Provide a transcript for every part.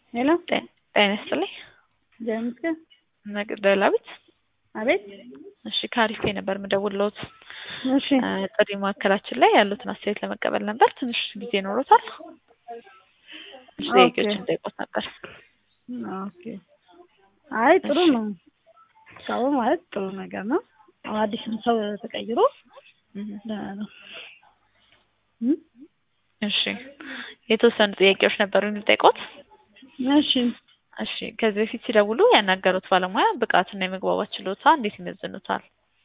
ሄሎ ጤና ይስጥልኝ። እግዚአብሔር ይመስገን። መቅደላዊት አቤት። እሺ ከአሪፍ ነበር የምደውልዎት። እሺ ጥሪ ማዕከላችን ላይ ያሉትን አስተያየት ለመቀበል ነበር። ትንሽ ጊዜ ኖሮታል? ትንሽ ጥያቄዎች እንጠይቆት ነበር። ኦኬ። አይ ጥሩ ነው። ሰው ማለት ጥሩ ነገር ነው። አሁን አዲስም ሰው ተቀይሮ ደህና ነው። እም? እሺ የተወሰኑ ጥያቄዎች ነበሩኝ ልጠይቆት? እሺ እሺ ከዚህ በፊት ሲደውሉ ያናገሩት ባለሙያ ብቃትና የመግባባት ችሎታ እንዴት ይመዝኑታል?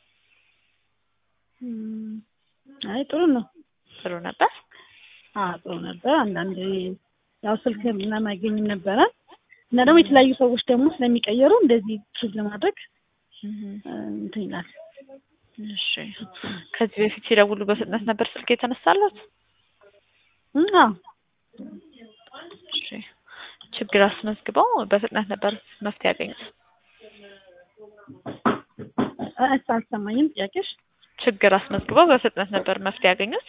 እም፣ አይ ጥሩ ነው። ጥሩ ነበር። አዎ ጥሩ ነበር። አንዳንዴ ያው ስልክ ምናምን አይገኝም ነበረ እና ደግሞ የተለያዩ ሰዎች ደግሞ ስለሚቀየሩ እንደዚህ ችል ለማድረግ እንትን ይላል። እሺ ከዚህ በፊት ሲደውሉ በፍጥነት ነበር ስልክ የተነሳለት? እም፣ አዎ እሺ ችግር አስመዝግበው በፍጥነት ነበር መፍትሄ ያገኙት? እስ አልሰማኝም ጥያቄሽ። ችግር አስመዝግበው በፍጥነት ነበር መፍትሄ ያገኙት?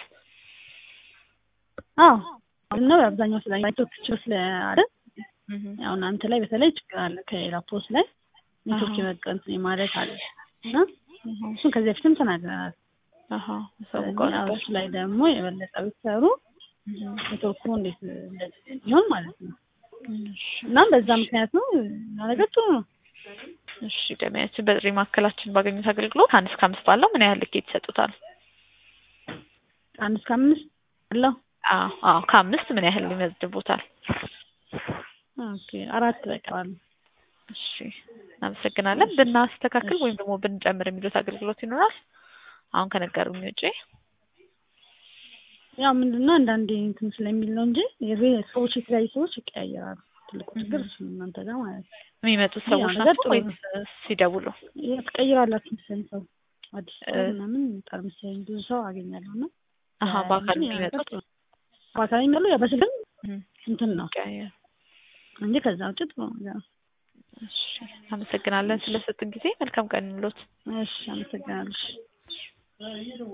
አዎ ነው አብዛኛው ስለ ኔትወርክ ችግር ስላለ ያው እናንተ ላይ በተለይ ችግር አለ። ከሌላ ፖስት ላይ ኔትወርክ የመቀንት ማለት አለ እና እሱን ከዚህ በፊትም ተናግረናል። አሀ ሰው ያው እሱ ላይ ደግሞ የበለጠ ብትሰሩ ኔትወርኩ እንዴት እንደዚህ ሊሆን ማለት ነው። እናም በዛ ምክንያት ነው እና ነገር ጥሩ ነው። እሺ ደሚያችን በጥሪ ማዕከላችን ባገኙት አገልግሎት ከአንድ እስከ አምስት ባለው ምን ያህል ልኬት ይሰጡታል? ከአንድ እስከ አምስት አለው። አዎ አዎ ከአምስት ምን ያህል ይመዝቡታል? ኦኬ አራት በቃዋል። እሺ እናመሰግናለን። ብናስተካክል ወይም ደግሞ ብንጨምር የሚሉት አገልግሎት ይኖራል? አሁን ከነገሩኝ ውጪ ያው ምንድነው አንዳንዴ እንትን ስለሚል ነው እንጂ የቤ- ሰዎች የተለያዩ ሰዎች ይቀያየራሉ። ትልቁ ችግር እሱ ነው እናንተ ጋር ማለት ነው። የሚመጡት ያው ሰዎች ነገር ናቸው ጥሩ ወይስ ሲደውሉ? ይሄ ትቀይራላችሁ መሰለኝ ሰው አዲስ ሰው ምናምን ይመጣል መሰለኝ ብዙ ሰው አገኛለሁ እና አሀ በአካል እንጂ ያው ነገር የሚመጡት ጥሩ ነው። በአካል የሚመጣው ያው በስልክም እም፣ እንትን ነው ይቀያየራል። እንጂ ከዛ ውጭ ጥሩ ነገር ነው። እሺ አመሰግናለን ስለሰጡን ጊዜ። መልካም ቀን ይሁንልዎት። እሺ አመሰግናለሁ።